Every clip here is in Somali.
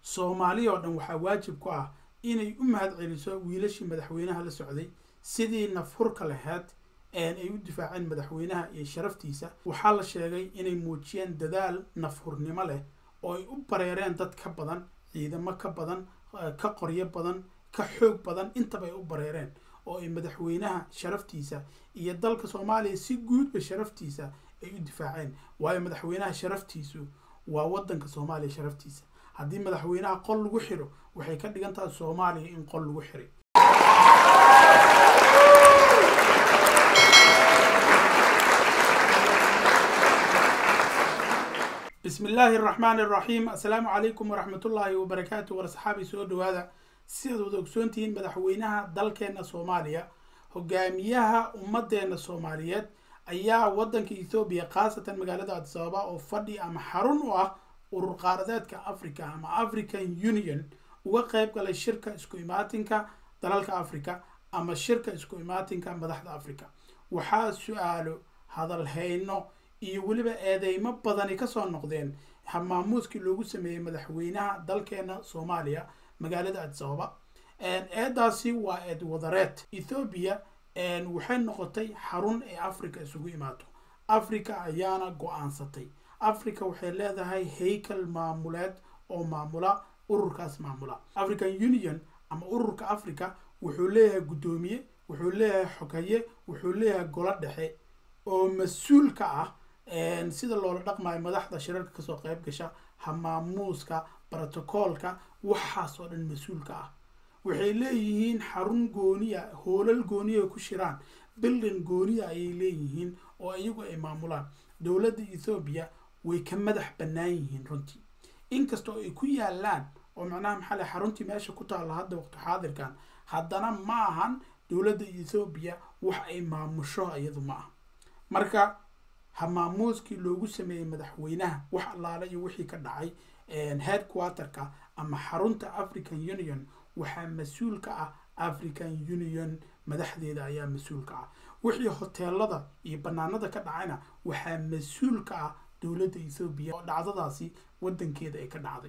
soomaaliya oo dhan waxaa waajib ku ah inay u mahad celiso wiilashii madaxweynaha la socday sidii nafhurka laheyd ay u difaaceen madaxweynaha iyo sharaftiisa waxaa la sheegay inay muujiyeen dadaal nafhurnimo leh oo ay u bareereen dad ka badan ciidamo ka badan ka qoryo badan ka xoog badan intaba ay u bareereen oo ay madaxweynaha sharaftiisa iyo dalka soomaaliya si guudba sharaftiisa ay u difaaceen waayo madaxweynaha sharaftiisu waa wadanka soomaaliya sharaftiisa haddii madaxweynaha qol lagu xiro waxay ka dhigan tahay soomaaliya in qol lagu xiray bismi illaahi araxmaan iraxiim assalaamu calaykum waraxmatullaahi wabarakaatu war asxaabi soo dhawaada sidaad wada ogsoontihiin madaxweynaha dalkeena soomaaliya hogaamiyaha ummadeena soomaaliyeed ayaa wadanka ethoobiya khaasatan magaalada addis ababa oo fadhi ama xarun u ah urur qaaradeedka africa ama african union uga qeyb galay shirka isku imaatinka dalalka africa ama shirka isku imaatinka madaxda africa waxaa su-aalo hadalhayno iyo weliba eedeymo badani kasoo noqdeen maamuuskii loogu sameeyey madaxweynaha dalkeena soomaaliya magaalada addis ababa eedaasi waa eed wadareed ethoobiya waxay noqotay xarun ee africa isugu imaato africa ayaana go-aansatay africa waxay leedahay haykal maamuleed oo maamula ururkaas maamula african union ama ururka africa wuxuu leeyahay guddoomiye wuxuu leeyahay xogaye wuxuu leeyahay golo dhexe oo mas-uul ka ah sida loola dhaqmayo madaxda shirarka kasoo qeyb gasha hamaamuuska brotocoolka waxaas oo dhan mas-uulka ah waxay leeyihiin xarun gooniya hoolal gooniya ay ku shiraan bildin gooniya ayay leeyihiin oo iyagu ay maamulaan dowladda ethoobiya way ka madax bannaan yihiin runtii inkastoo ay ku yaalaan oo macnaha maxaa le xaruntii meesha ku taalla hadda waqti xaadirkan haddana ma ahan dowladda ethoobiya wax ay maamusho iyadu ma aha marka hamaamuuskii loogu sameeyey madaxweynaha wax allaale iyo wixii ka dhacay headquarterka ama xarunta african union waxaa mas-uul ka ah african union madaxdeeda ayaa mas-uul ka ah wixii hoteelada iyo banaanada ka dhacayna waxaa mas-uul ka ah dowladda ethoobiya oo dhacdadaasi wadankeeda ay ka dhacday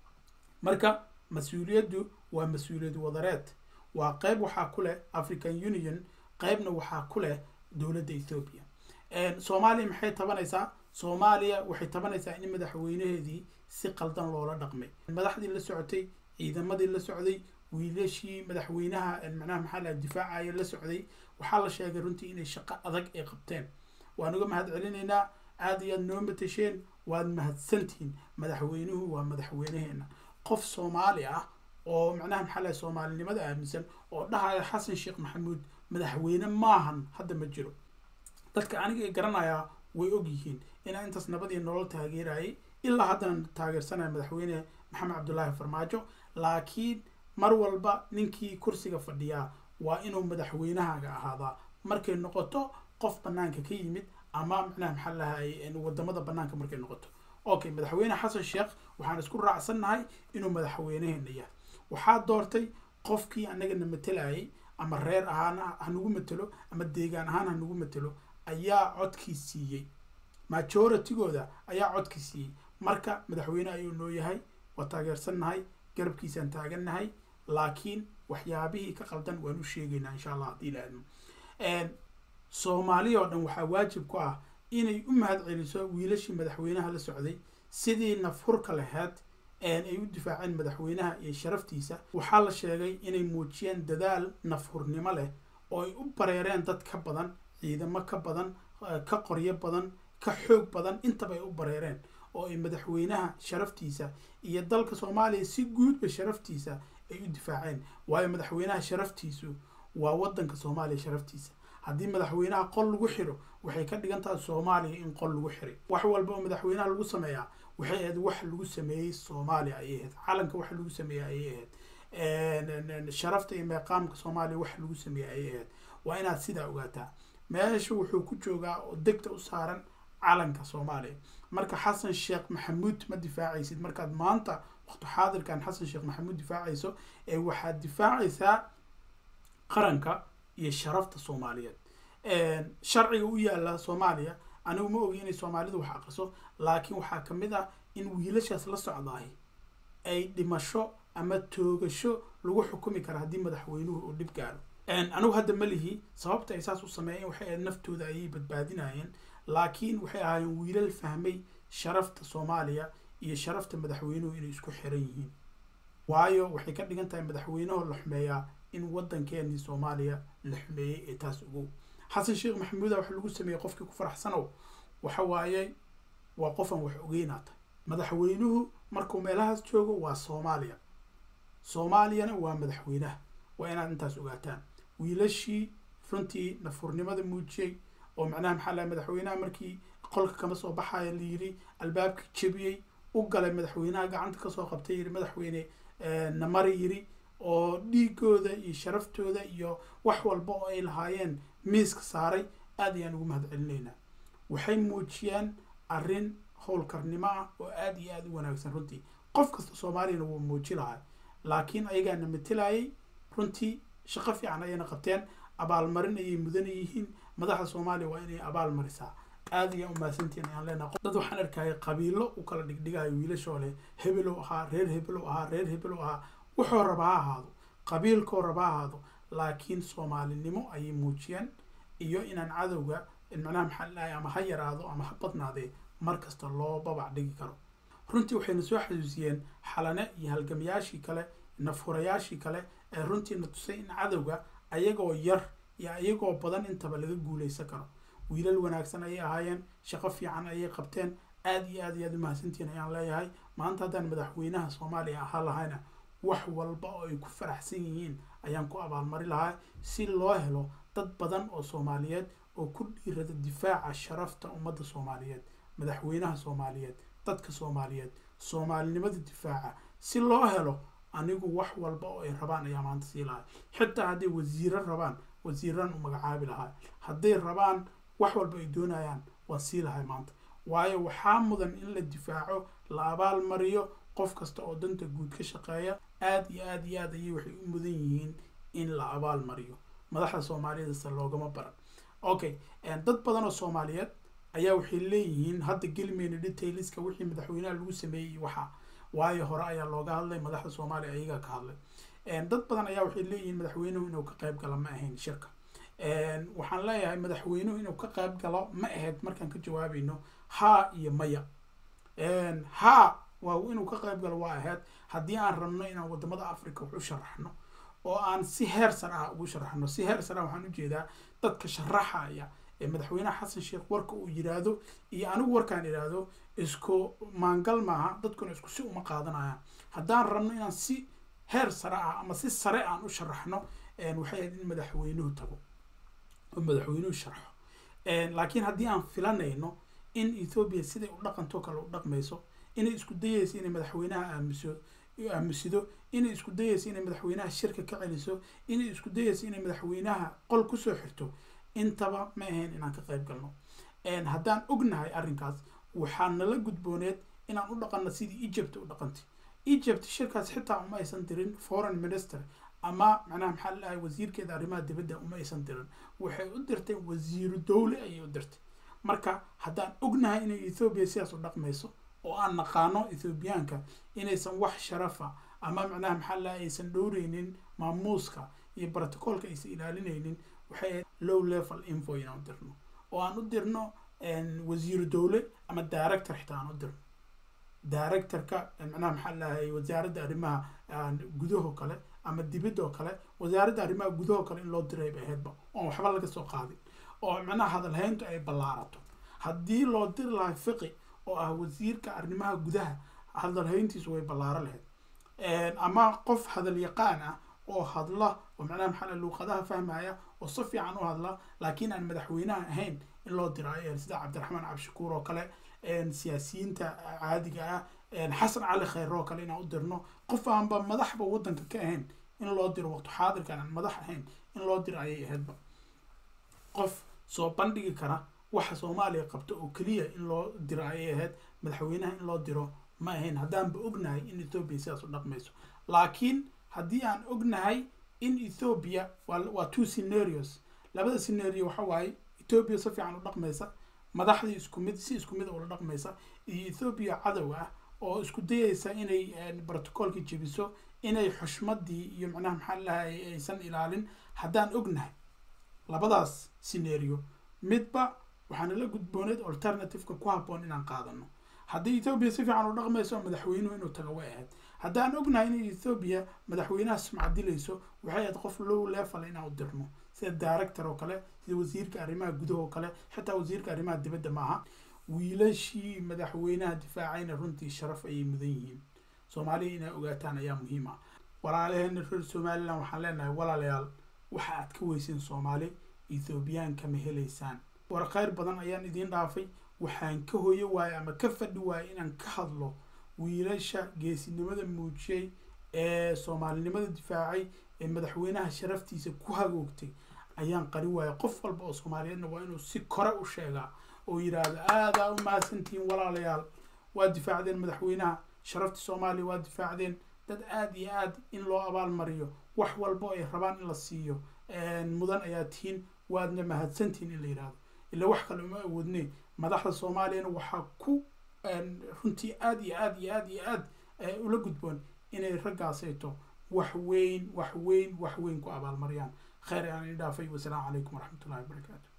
marka mas-uuliyaddu waa mas-uuliyad wadareed waa qeyb waxaa ku leh african union qeybna waxaa ku leh dowladda ethoobiya soomaaliya maxay tabanaysaa soomaaliya waxay tabanaysaa in madaxweynaheedii si qaldan loola dhaqmay madaxdii la socotay ciidamadii la socday wiilashii madaxweynaha macnaha maxaa la difaacaya la socday waxaa la sheegay runtii inay shaqo adag ay qabteen waan uga mahad celinaynaa aada iyo aad noo matasheen waad mahadsantihiin madaxweynuhu waa madaxweynaheena qof soomaali ah oo macnaha maxaa lahay soomaalinimada aaminsan oo dhahaya xasan sheekh maxamuud madaxweyne maahan hadda ma jiro dadka aniga garanayaa way og yihiin inaa intaas nabadii nolol taageerayay ilaa haddana taageersanaya madaxweyne maxamed cabdulaahi farmaajo laakiin mar walba ninkii kursiga fadhiyaa waa inuu madaxweynahaaga ahaadaa markay noqoto qof banaanka ka yimid ama macnaha maxaa lahay wadamada banaanka markay noqoto okay madaxweyne xasan sheekh waxaan isku raacsannahay inuu madaxweynaheena yahay waxaa doortay qofkii anagana matelayay ama reer ahaan hanugu matelo ama deegaan ahaan hanugu matelo ayaa codkii siiyey majoritygooda ayaa codkii siiyey marka madaxweyne ayuu noo yahay waa taageersannahay garabkiisaan taagannahay laakiin waxyaabihii ka qaldan waan u sheegaynaa insha allah haddii la admo soomaaliya oo dhan waxaa waajib ku ah inay u mahad celiso wiilashii madaxweynaha la socday sidii nafhurka laheyd ay u difaaceen madaxweynaha iyo sharaftiisa waxaa la sheegay inay muujiyeen dadaal nafhurnimo leh oo ay u bareereen dad ka badan ciidamo ka badan ka qoryo badan ka xoog badan intaba ay u bareereen oo ay madaxweynaha sharaftiisa iyo dalka soomaaliya si guudba sharaftiisa ay u difaaceen waayo madaxweynaha sharaftiisu waa wadanka soomaaliya sharaftiisa haddii madaxweynaha qol lagu xiro waxay ka dhigan tahay soomaaliya in qol lagu xiray wax walba oo madaxweynaha lagu sameeyaa waxay ahayd wax lagu sameeyey soomaaliya ayay ahayd calanka wax lagu sameeyey ayay ahayd sharafta iyo meeqaamka soomaaliya wax lagu sameeyey ayay ahayd waa inaad sidaa ogaataa meesha wuxuu ku joogaa oo degta u saaran calanka soomaaliya marka xasan sheekh maxamuud ma difaacaysid markaad maanta waqti xaadirkan xasan sheekh maxamuud difaacayso ee waxaad difaacaysaa qaranka iyo sharafta soomaaliyeed sharciga u yaala soomaaliya anigu ma ogi inay soomaalidu wax aqriso laakiin waxaa kamid ah in wiilashaas la socdaay ay dhimasho ama toogasho lagu xukumi kara haddii madaxweynuhu uu dhib gaaro anigu hadda ma lihi sababta ay saas u sameeyeen waxay ahayd naftooda ayay badbaadinayeen laakiin waxay ahaayeen wiilal fahmay sharafta soomaaliya iyo sharafta madaxweynuhu inay isku xiran yihiin waayo waxay ka dhigan tahay madaxweynaho la xumeeyaa in waddankeenii soomaaliya la xumeeyey ee taas ogow xasan sheekh maxamuuda waxa lagu sameeyey qofkii ku faraxsanow waxa waaye waa qofan wax ogeynaata madaxweynuhu markuu meelahaas joogo waa soomaaliya soomaaliyana waa madaxweynaha waa inaad intaas ogaataan wiilashii runtii nafurnimada muujiyey oo macnaha maxaa laha madaxweynaha markii qolka kama soo baxaya la yiri albaabka jebiyey u galay madaxweynaha gacanta kasoo qabtay yiri madaxweyne namari yiri oo dhiigooda iyo sharaftooda iyo wax walba oo ay lahaayeen miiska saaray aad ayaan ugu mahad celinaynaa waxay muujiyaan arrin howlkarnimo ah oo aada iyo aada u wanaagsan runtii qof kasta soomaaliyana wuu muuji lahay laakiin ayagaana matilayay runtii shaqo fiican ayayna qabteen abaalmarin ayay mudan yihiin madaxda soomaaliya waa inay abaal marisaa aada iyo umahadsantiin ayaan leenahay dad waxaan arkaya qabiilo u kala dhigdhigayo wiilashoo leh hebelow ahaa reer hebelow ahaa reer hebelow ahaa wuxuu raba ha ahaado qabiilkoo raba ha ahaado laakiin soomaalinimo ayay muujiyeen iyo inaan cadowga macnaha maxaa lahay ama ha yaraado ama ha badnaadee mar kasta loo babac dhigi karo runtii waxayna soo xasuusiyeen xalane iyo halgamayaashii kale nafhurayaashii kale ee runtiina tusay in cadowga ayagoo yar iyo ayagoo badan intaba laga guuleysan karo wiilal wanaagsan ayay ahaayeen shaqo fiican ayay qabteen aada iyo aad iyo aad umahadsantiin ayaan leeyahay maanta haddaan madaxweynaha soomaaliya ahaa lahayna wax walba oo ay ku faraxsan yihiin ayaan ku abaalmari lahaa si loo helo dad badan oo soomaaliyeed oo ku dhiirada difaaca sharafta ummadda soomaaliyeed madaxweynaha soomaaliyeed dadka soomaaliyeed soomaalinimada difaaca si loo helo anigu wax walba oo ay rabaan ayaa maanta sii lahaa xitaa hadday wasiiro rabaan wasiiran u magacaabi lahaa hadday rabaan wax walba ay doonayaan waan sii lahay maanta waayo waxaa mudan in la difaaco la abaal mariyo qof kasta oo danta guud ka shaqeeya aada iyo aada iyo aad ayay waxay u mudan yihiin in la abaal mariyo madaxda soomaaliyadase loogama baran okay dad badan oo soomaaliyeed ayaa waxay leeyihiin hadda gelimayna detailska wixii madaxweynaha lagu sameeyey waxa waayo hore ayaa looga hadlay madaxda soomaaliya ayagaa ka hadlay dad badan ayaa waxay leeyihiin madaxweynuhu inuu ka qayb galo ma ahayn shirka waxaan leeyahay madaxweynuhu inuu ka qayb galo ma ahayd markaan ka jawaabayno haa iyo maya haa waa inuu ka qayb galo waa ahayd haddii aan rabno inaan wadamada africa wax u sharaxno oo aan si heer sar ah ugu sharaxno si heer sar ah waxaan ujeedaa dadka sharaxaya ee madaxweynaha xasan sheekh warka uu yiraahdo iyo anigu warkaan idhaahdo isku maangal maaha dadkuna isku si uma qaadanayaan haddaan rabno inaan si heer sare ah ama si sare aan u sharaxno waxay ahayd in madaxweynuhu tago oo madaxweynuhu sharxo laakiin haddii aan filanayno in ethoobiya siday u dhaqanto kale u dhaqmayso inay isku dayayso inay madaxweynaha aamuso aamusido inay isku dayayso inay madaxweynaha shirka ka celiso inay isku dayayso inay madaxweynaha qol kusoo xirto intaba ma ahayn inaan ka qayb galno haddaan ognahay arrinkaas waxaa nala gudbooneed inaan u dhaqanno sidii egypt u dhaqantay egypt shirkaas xitaa uma aysan dirin foreign minister ama macnaha maxaa lalahay wasiirkeeda arrimaha dibadda uma aysan dirin waxay u dirtay wasiiru dowle ayay u dirtay marka haddaan ognahay inay ethoobiya sidaas u dhaqmayso oo aan naqaano ethoobiyaanka inaysan wax sharafa ama macnaha maxaa lalahay aysan dhowreynin maamuuska iyo brotocolka aysan ilaalinaynin waxay low level info inaan u dirno oo aan u dirno wasiiru dowle ama director xitaa aan u dirno directorka macnaha maxaa lahay wasaaradda arrimaha gudahoo kale ama dibadoo kale wasaaradda arrimaha gudahoo kale in loo diray bay ahaydba oon waxba laga soo qaadin oo macnaha hadalhayntu ay ballaarato haddii loo diri lahay fiqi oo ah wasiirka arrimaha gudaha hadalhayntiisu way ballaaro lahayd ama qof hadal yaqaan ah oo hadla oo macnaha maxaa luuqadaha fahmaya oo si fiican u hadla laakiin aan madaxweynaha ahayn in loo diro sida cabdiraxmaan cabdishakuur oo kale siyaasiyiinta caadiga ah xasan cali khayr oo kale inaan u dirno qof aanba madaxba waddanka ka ahayn in loo diro waqti xaadirkan aan madax ahayn in loo diro ayay ahaydba qof soo bandhigi kara waxa soomaaliya qabto oo keliya in loo diro ayay ahayd madaxweynaha in loo diro ma ahayn haddaanba ognahay in ethoobiya sidaas u dhaqmayso laakiin haddii aan ognahay in ethoobia waa two scenarios labada scenario waxa waaye ethoobia si fiican u dhaqmaysa madaxdii isku mid si isku mid ula dhaqmaysa iyo ethoobia cadow ah oo isku dayeysa inay brotocoolka jebiso inay xushmadii iyo macnaha maxaa lahay aysan ilaalin haddaan ognahay labadaas scenario midba waxaana la gudbooneed alternativeka ku habboon inaan qaadano haddii ethoobiya si fiican u dhaqmayso madaxweynuhu inuu tago way ahayd haddaan ognahay in ethoobiya madaxweynaha sumcadilayso waxay ahayd qof low level inaan u dirno sida director oo kale sida wasiirka arrimaha gudaha oo kale xitaa wasiirka arrimaha dibadda maaha wiilashii madaxweynaha difaacayna runtii sharaf ayay mudan yihiin soomaaliya inay ogaataan ayaa muhiim ah walaalaheena reer somalilan waxaan leenahay walaalayaal waxa aad ka weyseen soomaali ethoobiyan kama helaysaan war kheyr badan ayaan idiin dhaafay waxaan ka hoyo waayay ama ka fadhi waayay inaan ka hadlo wiilasha geesinimada muujiyey ee soomaalinimada difaacay ee madaxweynaha sharaftiisa ku hagoogtay ayaan qari waayay qof walba oo soomaaliyeedna waa inuu si kore u sheegaa oo yidhaahdo aadaa u mahadsantihiin walaalayaal waa difaacdeen madaxweynaha sharafta soomaaliya waa difaacdeen dad aada iyo aad in loo abaalmariyo wax walbo ay rabaan in la siiyo mudan ayaa tihiin waadna mahadsantihiin in la yidhaahdo ila wax kale uma awoodne madaxda soomaaliyana waxaa ku runtii aada iyo aad iyo aad iyo aad ula gudboon inay raggaasayto wax weyn wax weyn wax weyn ku abaalmariyaan kheyr aan idhaafay wasalaamu calaykum waraxmatullahi wabarakaatu